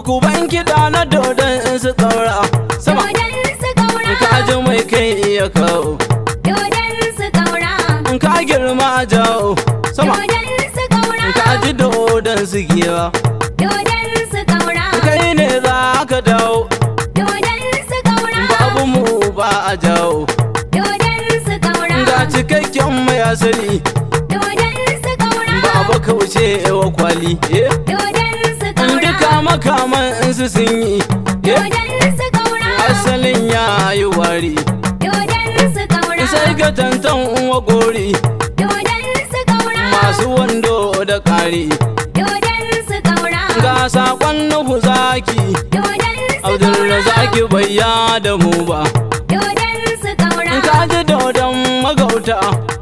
ku ban kiɗa na dodon su ƙaura sama Dodon su kaura. ka ji mai kai iya kawo Dodon su kaura. ka girma jawo sama Dodon su kaura. ka ji dodon su giwa Dodon su kaura. kai ne za ka dawo Dodon su kaura. babu mu ba a jawo Dodon su kaura. ga cikakken mai asali Dodon su kaura. babu kauce wa kwali eh. Dodon su kaura. duka makaman su sun yi eh. Dodon su kaura. asalin ya yi wari Dodon su kaura. sai ga tantan uwa gori Dodon su kaura. masu wando da ƙari Dodon su kaura. ga sakon nuhu zaki Dodon su abdulrazaki bai ya da mu ba Dodon su kaura. ka ji dodon magauta